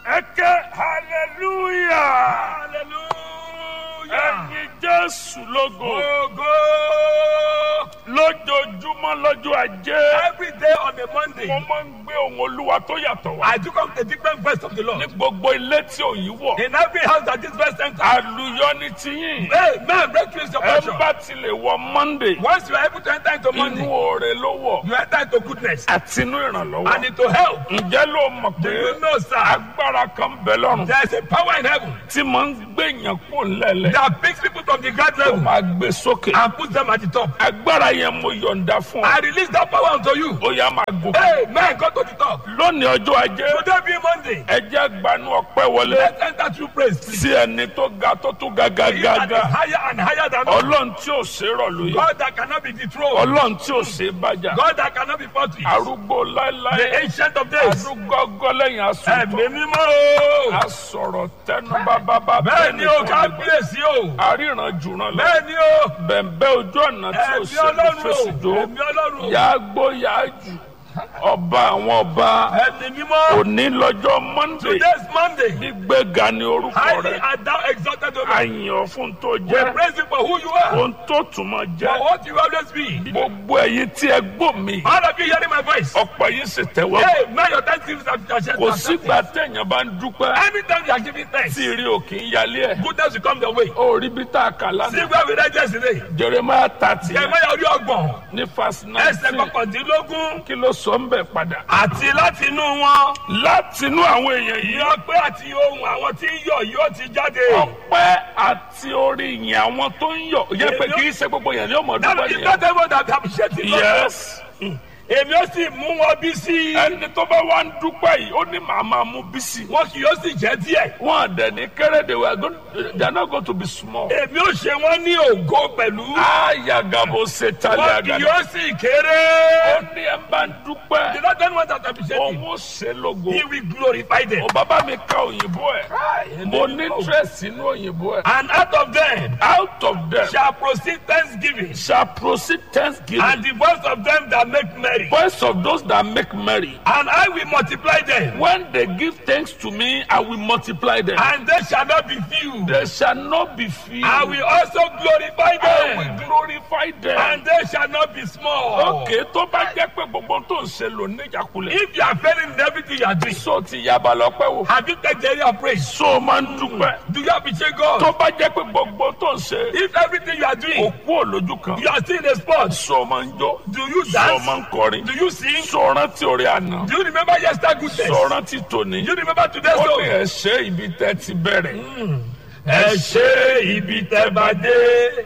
ẹ ké hallelujah hallelujah. ẹyin jésù lógo Ogo. lójoojúmọ́ lọ́jọ́ ajé Every day on a Monday, mo máa ń gbé ohun olúwa tó yàtọ̀ wá I took up a different verse of the ní Lord. gbogbo ilé tí òyìn wọ̀ In every house that this verse enters, àlùyọ ní tiyín hey, man, breakthrough is your ẹ portion. bá ti lè wọ monday Once you are able to enter into inú Monday, oore ló wọ̀ you enter into goodness àti inú ìrànlọ́wọ́ and into help. ǹjẹ́ ló mọ̀ Do pé you know, sir? agbára kan bẹ lọ́rùn There is a power in heaven tí máa ń gbé èèyàn kó lẹ́lẹ̀ that picks people from the ground tó level máa gbé sókè and puts them at the top. agbára yẹn mo yọ̀ǹda fún ọ I release that power unto you. ó yá máa gòkè. Hey, man, go to the top. lónìí ọjọ́ ajé Today being Monday, ẹ jẹ́ gbanú ọpẹ́ wọlé let's enter through praise, please. sí ẹni tó ga tó tún ga ga He ga that is ga higher and higher than all. ọlọ́run tí ò ṣe é rọ̀ lóye God that cannot be dethroned. ọlọ́run tí ò ṣe é bájà God that cannot be fought with. arúgbó The láéláé ancient of days. arúgbó ọgọ́ lẹ́yìn asùntàn Ẹ̀mí mímọ́ o. asọ̀rọ̀ tẹnu bábábá Bẹ́ẹ̀ ni o, tó lè gbà. kábíyèsí o. àríran jùràn lọ Bẹ́ẹ̀ ni o. bẹ̀m̀bẹ́ ojú ọ̀nà tí ò Ẹ̀mí ṣe é ọlọ́run fèsì o. jó Ẹ̀mí ọlọ́run o. yàá gbó yàá jù ọba àwọn ọba Ẹ̀mí mímọ́. òní lọ́jọ́ monday Today's Monday. gbígbéga ni orúkọ Highly rẹ and thou exalted o Lord. àyàn fún tó We jẹ́ praise you for who you are. ohun tó tún máa For jẹ́ what you always be. gbogbo ẹ̀yin tí ẹ gbọ́ mi All of you hearing my voice. ọ̀pọ̀ yìí sì tẹ́wọ́ Hey, man, your thanksgiving is kò sígbà téèyàn bá ń dúpẹ́ Anytime you are giving thanks, tí rí òkè ń yálé ẹ̀ goodness will come your way. ó rí bí tá a kà See lánàá where we read yesterday. jeremiah thirty Jeremiah orí ọgbọ̀n. ní fásitì Ẹsẹ̀ nineteen kọkàndínlógún. kí ló sọ ń bẹ̀ padà Àti láti inú wọn. látinú àwọn èèyàn yìí Ìyọ́ pé àti ohun àwọn tí ń yọ̀ yóò ti jáde. ọpẹ́ àti orí yìn àwọn tó ń yọ̀ yẹ pé kì í ṣe gbogbo yẹn ní ọmọ That dúpẹ́ is nìyẹn not everyone that appreciate it. yes. Èmi ó sì mú wọn bí sí. ẹni tó bá wá ń dúpẹ́ yìí ó ní màá máa mú bísí. Wọn kì yóò sì jẹ́ díẹ̀. wọn àdẹ ní kéré they were going they are not going to be small. Èmi ó ṣe wọ́n ní ògo pẹ̀lú. ayagabo setali Wọn kì agada. yóò sì ó kéré. ní ẹ bá ń The dúpẹ́ Lord don't want that appreciate òun him. ó ṣe lógo. He will glorify them. ó bàbá mi ka òyìnbó ẹ̀ mo ní interest nínú òyìnbó ẹ̀. And out of them out of them shall proceed thanksgiving. shall proceed thanksgiving. And the voice of them that make merry. voice of those that make merry. And I will multiply them. when they give thanks to me I will multiply them. And they shall not be few. they shall not be few. I will also glorify I will them. glorify them. And they shall not be small. òkè tó bá jẹ́ pé gbogbo tó ń ṣe lò níjàkulẹ̀. If you are failing in everything you are doing, so ti yaba lọ́pẹ́ wò. have you taken the area of praise? so máa ń dúpẹ́. Do you appreciate God? tó bá jẹ́ pé gbogbo tó ń ṣe. If everything you are doing, òkú òlójú kan. you are still in a sport, so máa ń jó. do you so máa dance? ń kọrin. Do you sing? so rántí orí àná. Do you remember yesterday's goodness? so rántí tòní. Do you remember today's ó ní song? ẹ ṣe ibi tẹ́ ti bẹ̀rẹ̀. Ẹ ṣe ibi tẹ́ bá dé,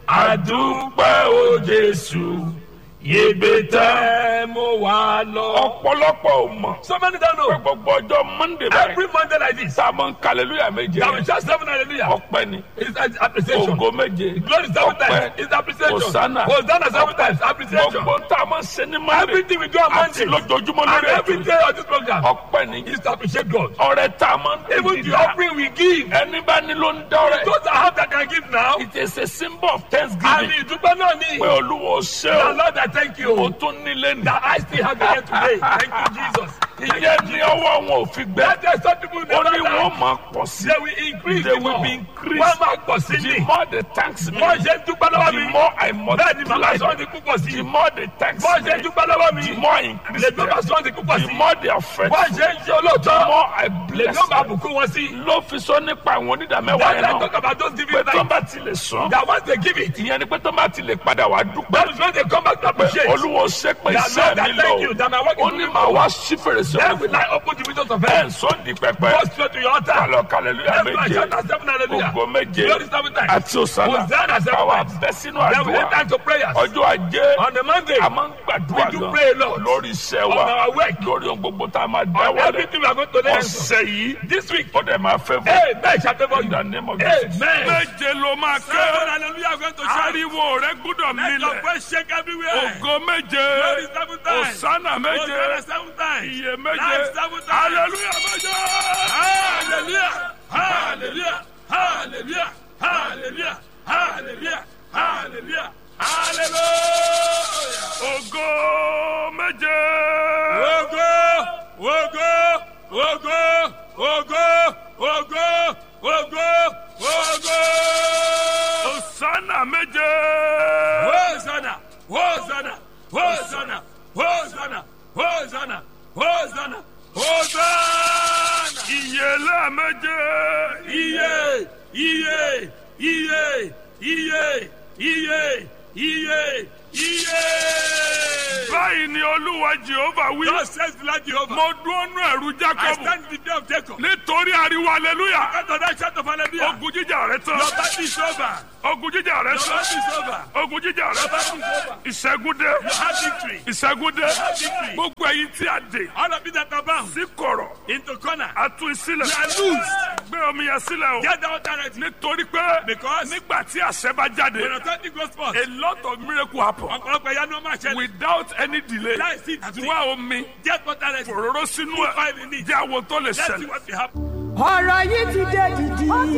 àdúpẹ́ o Jésù, ibi tẹ́ mo wà lọ. ọ̀pọ̀lọpọ̀ ò mọ̀. So many don't pé know. gbogbo ọjọ́ monday báyìí. Every Monday like this, tá a máa ń kàlẹ́lúyà méje. that we shout seven hallelujah. ọpẹ́ ni. It's an appreciation. ògo méje. Glory seven times. ọpẹ́. It's appreciation. Hosanna. Hosanna seven times. Appreciation. gbogbo tá a máa ń ṣe ní monday. Everything we do on àti Monday lójoojúmọ́ and lórí every ètò day on this program ọpẹ́ ni. is to appreciate God. ọrẹ tá a máa ń Even tẹ̀lé the dá. offering we give, ẹni bá ní ló ń dọ́rẹ̀. those that have that can give now, it is a symbol of and thanksgiving. ìdúpẹ́ náà ni. pé olúwo ṣe The o. Lord I thank o you tún nílé ní. that I still have here today. Thank you, Jesus. ìyẹn ní ọwọ́ wọn ò fi gbẹ. That there's some people ó never ní wọ́n die. máa pọ̀ sí. They will increase They the will more. be increased. Wọ́n máa pọ̀ sí the ni. more they thanks me. Wọ́n ṣe ń dúpẹ́ lọ́wọ́ the mi. more I Bẹ́ẹ̀ ni màmá multiply sọ́ọ́ ti them. púpọ̀ sí. the more they thanks Wọ́n ṣe ń me. dúpẹ́ lọ́wọ́ mi. the more I increase Lè bàbá them. sọ́ọ́ ti púpọ̀ the sí. more they are Wọ́n faithful. ṣe ń ṣe the olóòótọ́. more I Lè bless ló máa them. bùkún wọn sí. ló fi sọ nípa àwọn onídàmẹ́wàá That yẹn I náà talk about those pé giving tó thanks. bá ti lè sàn. That once they give it, ìyẹn ni pé tó bá ti lè padà wá dúpẹ́. that is when they come back to pé appreciate. olúwo ṣe pé That iṣẹ́ Lord, I mi thank you lọ. that my work is ó ní moving màá wá forward. sí fèrèsé Then ọ̀run will I open the windows of ẹ̀ heaven. ń sọ di pẹpẹ. Go straight to your altar. kálọ̀ kàlẹ́lúyà Every méje. shout at seven hallelujah. ògo méje Glory seven times. àti òsánà. Hosanna seven káwa times. bẹ́ sínú Then we àdúrà. enter into prayers. ọjọ́ ajé On the Monday, a máa ń gbàdúrà We do gan pray a lot. lórí iṣẹ́ on wa our work, lórí ohun gbogbo tá a máa dá on wọlé everything we are going to learn. ọ̀sẹ̀ yìí This week, ó dẹ̀ máa fẹ́ fún amen shall favor you. in the name of Jesus. Amen. méje ló máa Seven ké hallelujah going to shout. ariwo rẹ gbúdọ̀ Let your mílẹ̀ voice shake everywhere. ògo méje Glory seven times. òsánà méje Hosanna seven times. iye méje Life seven times. hallelujah méje. Hallelujah. Hallelujah. Hallelujah. Hallelujah. Hallelujah. Hallelujah. Hallelujah. ògo méje. Ogo, ogo, ogo, ogo, lẹ́ẹ̀méje. iye iye iye iye iye iye iye. báyìí ni olúwa jehova wí. God says the Lord Jehovah. mo dúró nú ẹ̀rù I jákọ́bù. stand in the day of Jacob. nítorí ariwo aleluya. After that shout of hallelujah. ogun jíjà rẹ tán. Your battle is over. ogun jíjà rẹ Your tán. battle is over. ogun jíjà rẹ Your tán. battle is over. ìṣẹ́gun dé. You have victory. ìṣẹ́gun dé. victory. gbogbo ẹ̀yin tí a dè. All of you that are bound sí kọ̀rọ̀. into corner. a tú sílẹ̀. You are loose. gbé omi yẹn sílẹ̀ o. Get down directly. nítorí pé Because nígbà tí àṣẹ bá jáde. when authority goes forth, a lot of miracle happen. ọ̀pọ̀lọpọ̀ ìyanu ọmọ àṣẹ without any delay. láìsí ìdí. wá omi. Get down directly. òróró sínú Put ẹ̀. five in it. jẹ́ àwọn tó lè Let's see ṣẹlẹ̀. what will happen. ọ̀rọ̀ yìí ti dé dìdì. ó ti